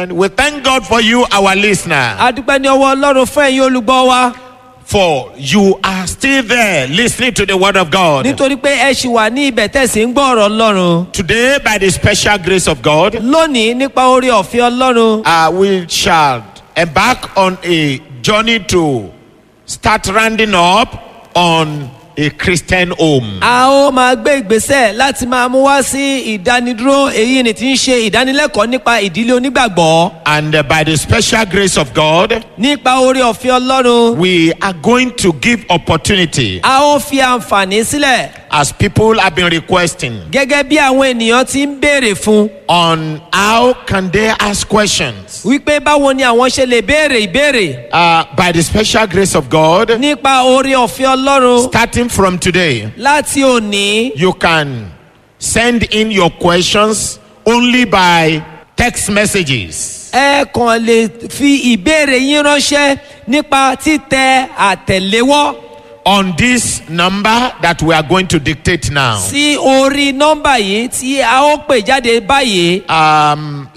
And we thank God for you, our listener, a dúpẹ́ ní ọwọ́ ọlọ́run fún ẹ̀yin olùgbọ́ wa for you are still there listening to the word of God. nítorí pé ẹ ṣì wà ní ibẹ̀ tẹ̀sí ń gbọ́ ọ̀rọ̀ ọlọ́run Today, by the special grace of God, lónìí nípa orí ọ̀fẹ́ ọlọ́run uh, we shall embark on a journey to start rounding up on a Christian home. a ó máa gbé ìgbésẹ̀ láti máa mú wá sí ìdánidúró èyí ni tí ń ṣe ìdánilẹ́kọ̀ọ́ nípa ìdílé onígbàgbọ́ And uh, by the special grace of God, nípa orí ọ̀fẹ́ ọlọ́run we are going to give opportunity a ó fi àǹfààní sílẹ̀ as people have been requesting gẹ́gẹ́ bí àwọn ènìyàn ti ń béèrè fún on how can they ask questions. wípé báwo ni àwọn ṣe lè béèrè ìbéèrè Uh, by the special grace of God, nípa orí ọ̀fẹ́ ọlọ́run starting from today, láti òní you can send in your questions only by text messages. ẹ kàn lè fi ìbéèrè yín ránṣẹ́ nípa títẹ àtẹ̀léwọ́ on this number that we are going to dictate now. sí orí nọ́mbà yìí tí a ó pè jáde báyìí Um,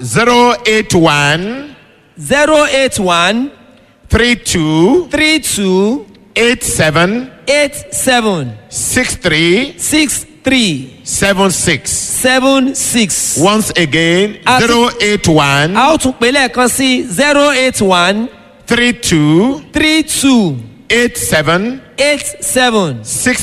081 zero eight one 32 three two 87 eight seven 63 six three 76. seven six. Once again, Àti- 081 a ó tún pè lẹ́ẹ̀kan sí zero eight one 32 three two 87 eight seven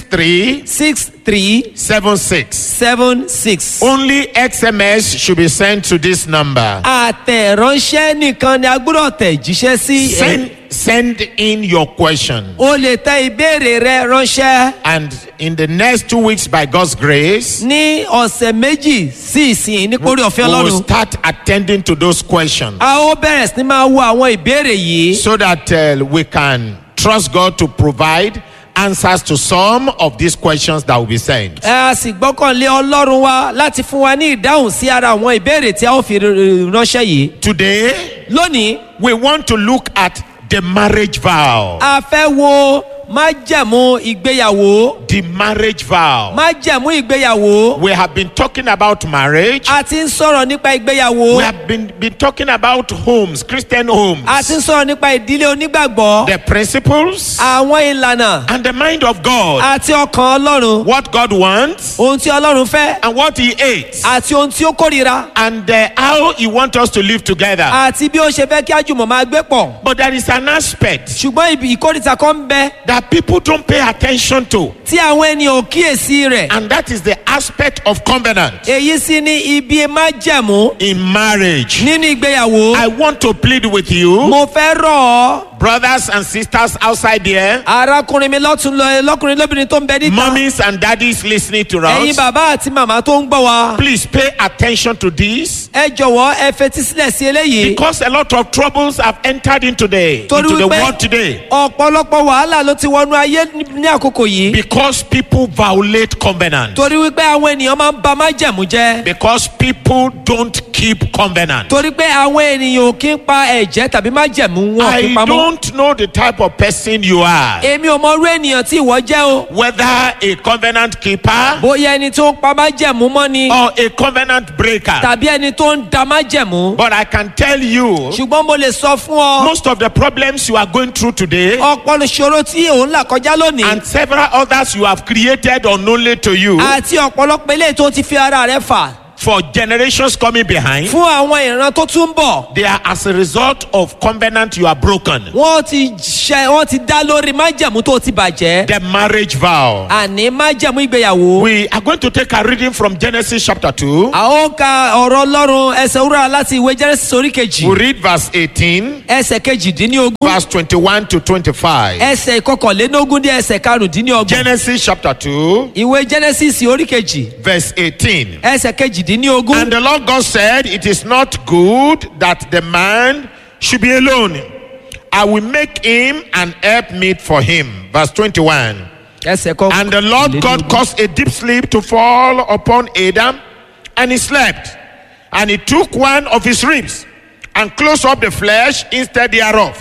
63 six three 76. seven six. Only XMS should be sent to this number. àtẹ̀ránṣẹ́ nìkan ni a gbọ́dọ̀ tẹ̀ jíṣẹ́ sí. Send, send in your question. o lè tẹ ìbéèrè rẹ ránṣẹ́ And in the next two weeks, by God's grace, ní ọ̀sẹ̀ méjì sí ìsìn nípòrí ọ̀fẹ́ we will ọlọ́run. start attending to those questions a ó bẹ̀rẹ̀ sí ní máa wo àwọn ìbéèrè yìí. so that uh, we can trust God to provide answers to some of these questions that will be sent. ẹ a sì gbọ́kànlé ọlọ́run wa láti fún wa ní ìdáhùn sí ara àwọn ìbéèrè tí a ó fi r- r- ránṣẹ́ yìí. Today, lónìí we want to look at the marriage vow. a fẹ́ wo májẹ̀mú ìgbéyàwó. The marriage vow. májẹ̀mú ìgbéyàwó. We have been talking about marriage. a ti ń sọ̀rọ̀ nípa ìgbéyàwó. We have been, been talking about homes, Christian homes, a ti ń sọ̀rọ̀ nípa ìdílé onígbàgbọ́. the principles, àwọn ìlànà and the mind of God. àti ọkàn ọlọ́run. What God wants ohun tí ọlọ́run fẹ́ and what He hates, àti ohun tí ó kórira and uh, how He wants us to live together. àti bí ó ṣe fẹ́ kí àjùmọ̀ máa gbé pọ̀. But there is an aspect ṣùgbọ́n ibi ìkórìtà kan ń bẹ that people don't pay attention to, tí àwọn ènìyàn ò kíyèsí rẹ̀. and that is the aspect of covenant èyí sì ni ibi májẹ̀mú in marriage. nínú ìgbéyàwó. I want to plead with you, mo fẹ́ rọ̀ ọ́ brothers and sisters outside there, arákùnrin mi lọ́tún lọ lọ́kùnrin lóbìnrin tó ń bẹ níta. mummies and daddies listening to ẹ̀yin us. bàbá àti màmá tó ń gbọ́ wa. Please pay attention to this ẹ jọ̀wọ́ ẹ fetí sílẹ̀ sí eléyìí. because a lot of troubles have entered into the, torí into the wípé world today ọ̀pọ̀lọpọ̀ wàhálà ló ti wọnú ayé ní ní àkókò yìí. because people violate covenant. torí wípé àwọn ènìyàn máa ń ba májẹ̀mú jẹ́. Because people don't keep covenant. torí pé àwọn ènìyàn ò kí ń pa ẹ̀jẹ̀ tàbí májẹ̀mú wọn ò kí I ń pamọ́. don't know the type of person you are. èmi ò mọ irú ènìyàn tí ìwọ jẹ́ o. Whether a covenant keeper bóyá ẹni tó ń pa májẹ̀mú mọ́ ni or a covenant breaker. tàbí ẹni tó ń da májẹ̀mú. But I can tell you, ṣùgbọ́n mo lè sọ fún ọ most of the problems you are going through today ọ̀pọ̀ ìṣòro tí òun là kọjá lónìí and several others you have created unknownly to you àti ọ̀pọ̀lọpọ̀ eléyìí tó ti fi ara rẹ̀ fà for generations coming behind, fún àwọn ìran tó tún ń bọ̀. they are as a result of covenant you are broken. wọ́n ti ṣe wọ́n ti dá lórí májẹ̀mú tó ti bàjẹ́. The marriage vow. àní májẹ̀mú ìgbéyàwó. We are going to take a reading from Genesis chapter 2. a ó ka ọ̀rọ̀ ọlọ́run ẹsẹ̀ wúrà láti ìwé genesis orí kejì We read verse 18, ẹsẹ̀ kejìdínlógún verse 21 to 25. ẹsẹ̀ ìkọkànlélógún dé ẹsẹ̀ karùndínlọ́gbọ̀n Genesis chapter 2, ìwé genesis orí kejì verse 18. ẹsẹ̀ kejìdínlógún And the Lord God said, It is not good that the man should be alone. I will make him an helpmeet for him. Verse 21. ẹsẹ̀ kọ. And the Lord God caused a deep sleep to fall upon Adam, and he slept. And he took one of his ribs and closed up the flesh instead thereof.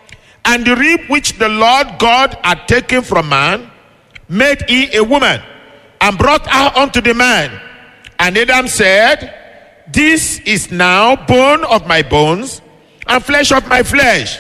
And the rib which the Lord God had taken from man made he a woman and brought her unto the man. And Adam said, This is now bone of my bones and flesh of my flesh.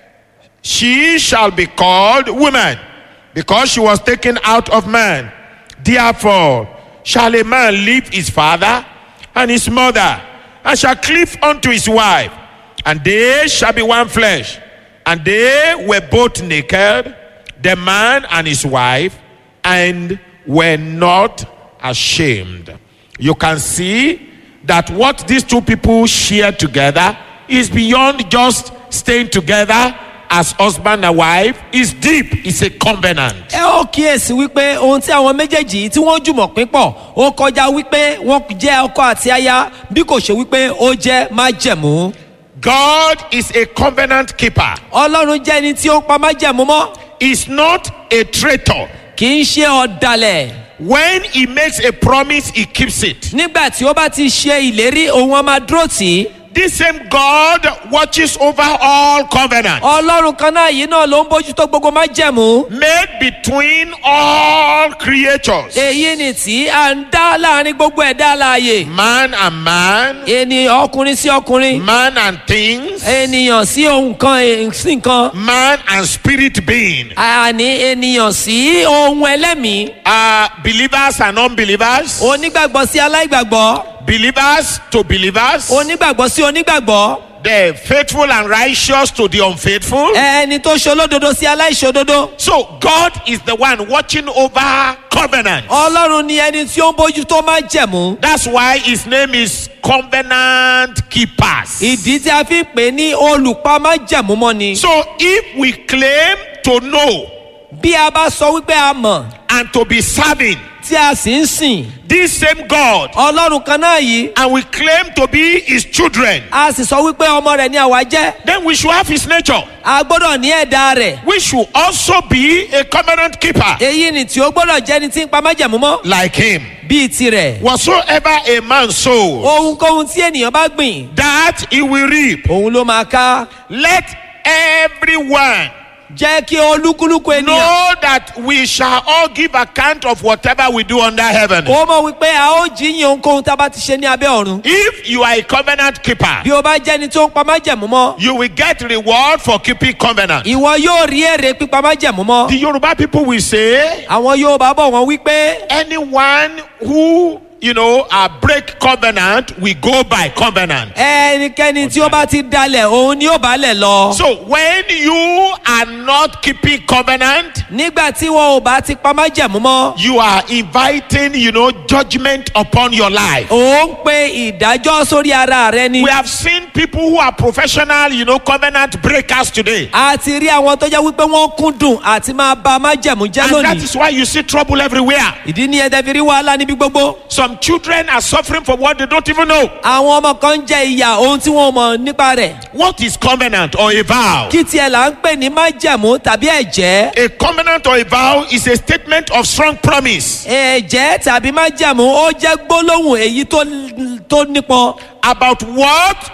She shall be called woman because she was taken out of man. Therefore, shall a man leave his father and his mother and shall cleave unto his wife, and they shall be one flesh. And they were both naked, the man and his wife, and were not ashamed. You can see that what these two people share together is beyond just staying together as husband and wife, is deep, it's a covenant. ẹ ó kíyèsí wípé ohun tí àwọn méjèèjì yìí tí wọ́n jùmọ̀ pín pọ̀ ó kọjá wípé wọ́n jẹ́ ọkọ àti aya bí kò ṣe wípé ó jẹ́ májẹ̀mú. God is a covenant keeper. ọlọ́run jẹ́ ẹni tí ó ń pa májẹ̀mú mọ́ He's not a traitor. kì í ṣe ọ̀dàlẹ̀ When he makes a promise, he keeps it. nígbà tí ó bá ti ṣe ìlérí òun á máa dúró tì í. This same God watches over all covenants ọlọ́run kan náà yìí náà ló ń bójútó gbogbo májẹ̀mú. made between all creatures, èyí ni tí à ń dá láàrin gbogbo ẹ̀dá alààyè. man and man, ènìyàn ọkùnrin sí ọkùnrin. man and things, ènìyàn sí ohun kan eh, sí nǹkan. man and spirit being, àní ènìyàn sí ohun ẹlẹ́mìí. uh, believers and unbelievers, onígbàgbọ́ sí aláìgbàgbọ́. believers to believers, onígbàgbọ́ sí onígbàgbọ́. the faithful and righteous to the unfaithful. ẹni tó ṣolódodo sí aláìṣòdodo. So God is the one watching over covenant. ọlọ́run ni ẹni tí ó ń bójú tó máa jẹ̀mú. That's why his name is covenant keepers. ìdí tí a fi ń pè ní olùpa máa jẹ̀mú mọ́ ni. So if we claim to know bí a bá sọ wípé a mọ̀ and to be serving tí a sì ń sìn this same God ọlọ́run kan náà yìí and we claim to be his children, a sì sọ wípé ọmọ rẹ̀ ni àwa jẹ́ then we should have his nature. a gbọ́dọ̀ ní ẹ̀dá rẹ̀ We should also be a covenant keeper èyí ni tí ó gbọ́dọ̀ jẹ́ ni tí ń pa májẹ̀mú mọ́ like him. bíi tirẹ̀ Whatsoever a man sows, ohunkóhun tí ènìyàn bá gbìn that he will reap. òun ló máa ká Let everyone jẹ́ kí olúkúlùkù ènìyàn know that we shall all give account of whatever we do under heaven. kó mọ̀ wípé a ó jíyìn ohunkóhun tá a bá ti ṣe ní abẹ́ ọ̀run If you are a covenant keeper, bí o bá jẹ́ ni tó ń pa májẹ̀mú mọ́ you will get reward for keeping covenant. ìwọ yóò rí èrè pípa májẹ̀mú mọ́ The Yoruba people will say, àwọn yóò bá bọ̀ wọ́n wípé anyone who, you know, uh, break covenant, we go by covenant. ẹnikẹ́ni tí ó bá ti dalẹ̀ òun ni ó bá lẹ̀ lọ. So when you are not keeping covenant, nígbà tí wọn ò bá ti pa májẹ̀mú mọ́ you are inviting, you know, judgment upon your life. ò ń pe ìdájọ́ sórí ara rẹ ni. We have seen people who are professional, you know, covenant breakers today. a ti rí àwọn tó jẹ́ wípé wọ́n kúndùn àti máa ba májẹ̀mú jẹ́ And that lónìí. is why you see trouble everywhere. ìdí ni ẹ̀dẹ̀ fi rí wàhálà níbi gbogbo. Some children are suffering from what they don't even know. àwọn ọmọ kan ń jẹ ìyà ohun tí wọn ò mọ̀ nípa rẹ̀. What is covenant or a vow? kí tiẹ̀ là ń pè ní májẹ̀mú tàbí ẹ̀jẹ́. A covenant or a vow is a statement of strong promise ẹ̀jẹ́ tàbí májẹ̀mú ó jẹ́ gbólóhùn èyí tó tó nípọn. about what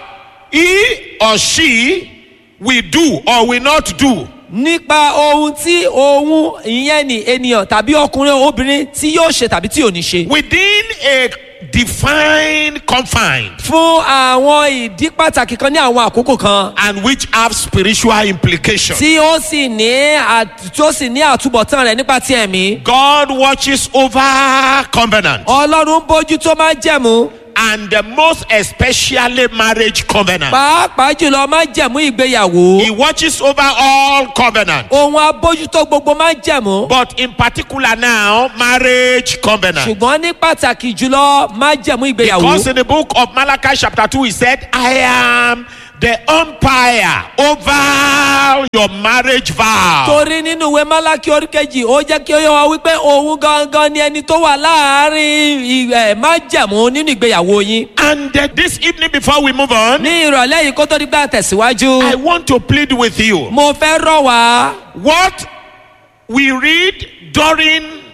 he or she will do or will not do. nípa ohun tí òun ìyẹn ni ènìyàn tàbí ọkùnrin obìnrin tí yóò ṣe tàbí tí ò ní ṣe. Within a defined confine fún àwọn ìdí pàtàkì kan ní àwọn àkókò kan and which have spiritual implications. tí ó sì ní àt- tí ó sì ní àtúbọ̀tán rẹ̀ nípa ti ẹ̀mí. God watches over covenant ọlọ́run bójú tó máa jẹ̀mú and the most especially marriage covenant. pàápàá jùlọ máa jẹ̀mú ìgbéyàwó. He watches over all covenant. ohun abójútó gbogbo máa jẹ̀mú. But in particular now, marriage covenant. ṣùgbọ́n ní pàtàkì jùlọ máa jẹ̀mú ìgbéyàwó. Because in the book of Malachi chapter 2, he said, I am the umpire over your marriage vow. torí nínú ìwé málákì orí kejì ó jẹ́ kí ó yẹ wá wípé òun gangan ni ẹni tó wà láàárín ẹ̀ májẹ̀mú nínú ìgbéyàwó yín. And uh, this evening, before we move on, ní ìrọ̀lẹ́ yìí kó tó di gbà I tẹ̀síwájú. want to plead with you. mo fẹ́ rọ̀ wá What we read during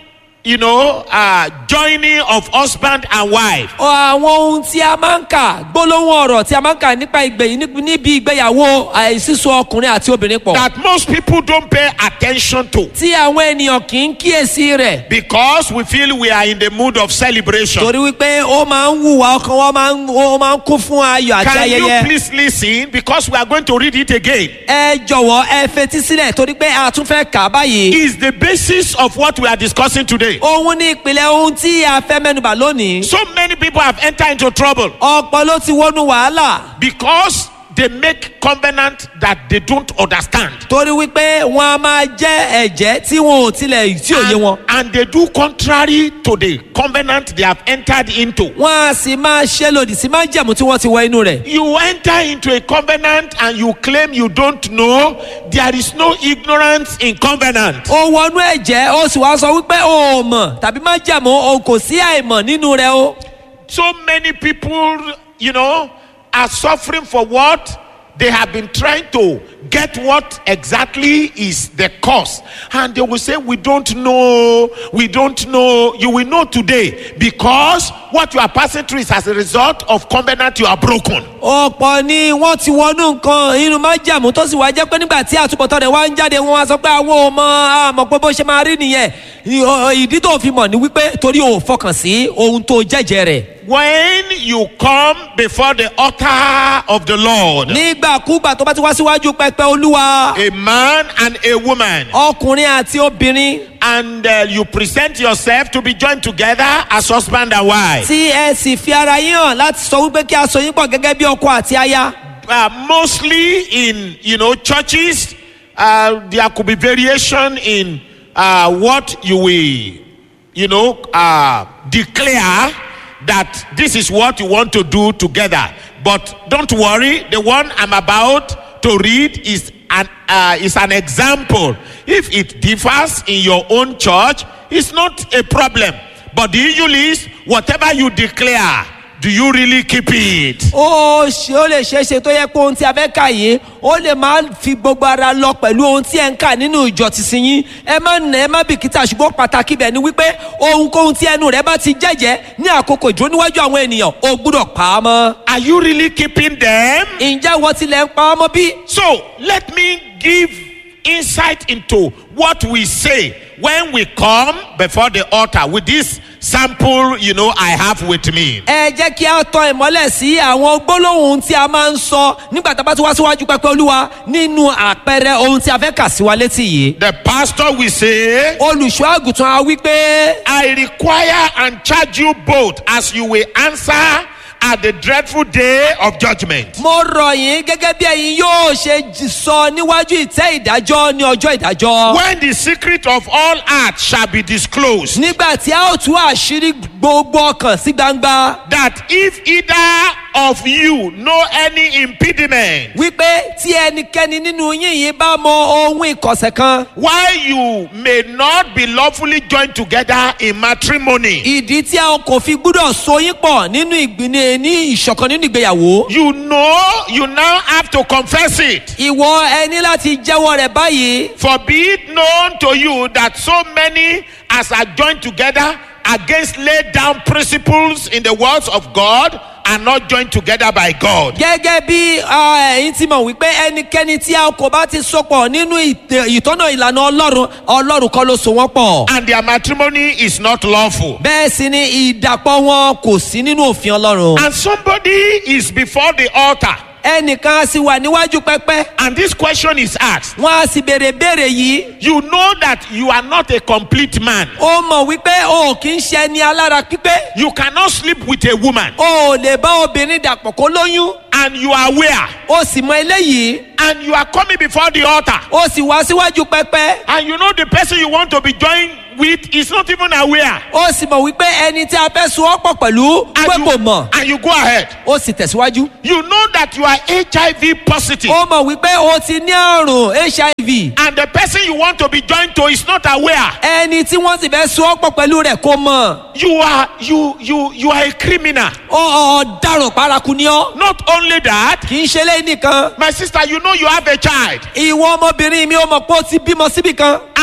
you know, uh, joining of husband and wife. àwọn ohun tí a máa ń kà gbólóhùn ọ̀rọ̀ tí a máa ń kà nípa ìgbẹ̀yìn níbi- níbi ìgbéyàwó àìsísọ ọkùnrin àti obìnrin pọ̀ That most people don't pay attention to tí àwọn ènìyàn kì í kíyèsí rẹ̀ because we feel we are in the mood of celebration. torí wípé ó máa ń wùwà ọkàn wọn máa ń ó máa ń kún fún ayọ̀ àti Can you ayẹyẹ. please listen because we are going to read it again. ẹ jọ̀wọ́ ẹ fetí sílẹ̀ torí pé a tún fẹ́ kà á báyìí. Is the basis of what we are discussing today. òun ní ìpìlẹ̀ ohun tí a fẹ́ mẹ́nubà lónìí. So many people have entered into trouble ọ̀pọ̀ ló ti wọnú wàhálà because they make covenant that they don't understand. torí wípé wọn a máa jẹ́ ẹ̀jẹ̀ tí wọn ò tilẹ̀ tí ò yé wọn. And, and they do contrary to the covenant they have entered into. wọn a sì máa ṣe lòdì sí májẹ̀mú tí wọ́n ti wọ inú rẹ̀. You enter into a covenant and you claim you don't know. There is no ignorance in covenant. ó wọnú ẹ̀jẹ̀ ó sì wá sọ wípé o ò mọ̀ tàbí májẹ̀mú o kò sí àìmọ̀ nínú rẹ̀ o. So many people, you know, are suffering for what they have been trying to get what exactly is the cause. And they will say, We don't know, we don't know. You will know today because what you are passing through is as a result of covenant you are broken. ọ̀pọ̀ ni wọ́n ti wọnú nǹkan inú májàmú tó sì wá jẹ́ pé nígbà tí àtúbọ̀tán rẹ̀ wá ń jáde wọn wá sọ pé àwọn ò mọ àmọ̀ pé bó ṣe máa rí nìyẹn Ì- ọ- ìdí tó fi mọ̀ ni wípé torí o ò fọkàn sí ohun tó jẹ́jẹ́ rẹ̀. When you come before the altar of the Lord, nígbàkúgbà tó bá ti wá síwájú pẹpẹ olúwa a man and a woman, ọkùnrin àti obìnrin and uh, you present yourself to be joined together as husband and wife. tí ẹ sì fi ara yín hàn láti sọ wípé kí a sọ yín pọ̀ gẹ́gẹ́ bí ọkọ àti aya. uh, mostly in you know churches uh, there could be variation in uh, what you will you know uh, declare that this is what you want to do together but don't worry the one i'm about to read is an uh, is an example if it differs in your own church it's not a problem but the issue is whatever you declare do you really keep it ó ṣe ó lè ṣeé ṣe tó yẹ pé ohun tí a fẹ́ kà yìí ó lè máa fi gbogbo ara lọ pẹ̀lú ohun tí ẹ ń kà nínú ìjọ tìsín yín ẹ má nà ẹ má bìkítà ṣùgbọ́n pàtàkì bẹ̀ ni wípé ohunkóhun tí ẹnu rẹ bá ti jẹ́jẹ́ ní àkókò ìdúró níwájú àwọn ènìyàn ó gbúdọ̀ pa á mọ́. are you really keeping them ǹjẹ́ ìwọ tilẹ̀ ń pa á mọ́ bí? So let me give insight into what we say when we come before the altar with this sample, you know, I have with me. ẹ jẹ́ kí a tọ ìmọ́lẹ̀ sí àwọn gbólóhùn tí a máa ń sọ nígbà tá a bá ti wá síwájú pẹpẹ olúwa nínú àpẹẹrẹ ohun tí a fẹ́ kà sí wa létí yìí. The pastor will say, olùṣọ́ àgùntàn a wí pé I require and charge you both as you will answer at the dreadful day of judgment. mo rọ̀ yín gẹ́gẹ́ bí ẹ̀yin yóò ṣe j- sọ níwájú ìtẹ́ ìdájọ́ ní ọjọ́ ìdájọ́. When the secret of all hearts shall be disclosed, nígbà tí a ó tú àṣírí gbogbo ọkàn sí gbangba that if either of you know any impediment, wípé tí ẹnikẹ́ni nínú yín yìí bá mọ ohun ìkọ̀sẹ̀ kan why you may not be lawfully joined together in matrimony. ìdí tí a kò fi gbúdọ̀ so yín pọ̀ nínú ìgbìnì ní ìṣọ̀kan nínú ìgbéyàwó. You know, you now have to confess it. ìwọ ẹni láti jẹ́wọ́ rẹ̀ báyìí. For be it known to you that so many as are joined together against laid down principles in the words of God are not joined together by God. gẹ́gẹ́ bí ah, ẹ̀yin ti mọ̀ wípé ẹnikẹ́ni tí a kò bá ti sopọ̀ nínú ìtẹ- ìtọ́nà ìlànà ọlọ́run ọlọ́run kọ́ ló so wọ́n pọ̀. And their matrimony is not lawful. bẹ́ẹ̀ sì ni ìdàpọ̀ wọn kò sí nínú òfin ọlọ́run. And somebody is before the altar. ẹnìkan á sì wà níwájú pẹpẹ And this question is asked. wọn á sì béèrè béèrè yìí. You know that you are not a complete man. ó mọ̀ wípé o kì í ṣe ẹni alára pípé. You cannot sleep with a woman. o ò lè bá obìnrin dàpọ̀ kó lóyún. And you are aware. o sì mọ eléyìí. And you are coming before the altar. o sì wá síwájú pẹpẹ. And you know the person you want to be joined with is not even aware. o sì mọ̀ wípé ẹni tí a fẹ́ so ọ́ pọ̀ pẹ̀lú And pé you, kò mọ̀. and you go ahead. o sì tẹ̀síwájú. You know that you are HIV positive. ó mọ̀ wípé o ti ní àrùn hiv. And the person you want to be joined to is not aware. ẹni tí wọ́n sì fẹ́ so ọ́ pọ̀ pẹ̀lú rẹ̀ kò mọ̀. You are you you you are a criminal. ó ọ̀daràn paraku ni ọ́. Not only that, kì í ṣe lẹ́yìn nìkan. my sister, you know you have a child. ìwọ ọmọbìnrin mi ó mọ̀ pé ó ti bímọ síbì kan.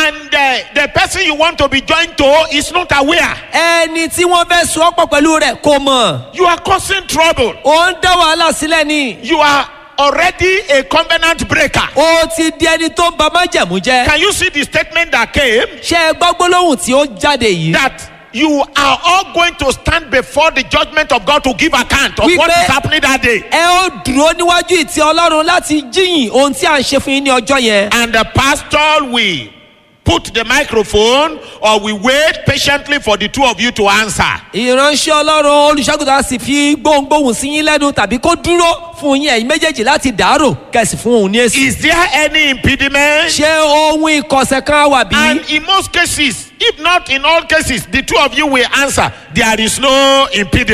and uh, the person you want to be joined to is not aware. ẹni tí wọ́n fẹ́ so ọ́ pọ̀ pẹ̀lú rẹ̀ kò mọ̀ You are causing trouble. ó ń dá wàhálà sílẹ̀ ni You are already a covenant breaker. ó ti di ẹni tó ń ba májẹ̀mú jẹ́ Can you see the statement that came? ṣé ẹ gbọ́ gbólóhùn tí ó jáde yìí That you are all going to stand before the judgment of God to give account of We what pray- is happening that day. ẹ ó dúró níwájú ìtì ọlọ́run láti jíyìn ohun tí à ń ṣe fún yín ní ọjọ́ yẹn And the pastor will put the microphone or we wait patiently for the two of you to answer. ìránṣẹ́ ọlọ́run olùṣàgùtà sì fi gbóhùngbóhùn sí yín lẹ́nu tàbí kó dúró fún yín ẹ̀yin méjèèjì láti dàárò kẹ̀sì fún òun ní èsì. Is there any impediment? ṣé ohun ìkọ̀sẹ̀ kan wà bí? And in most cases, if not in all cases, the two of you will answer. There is no impediment.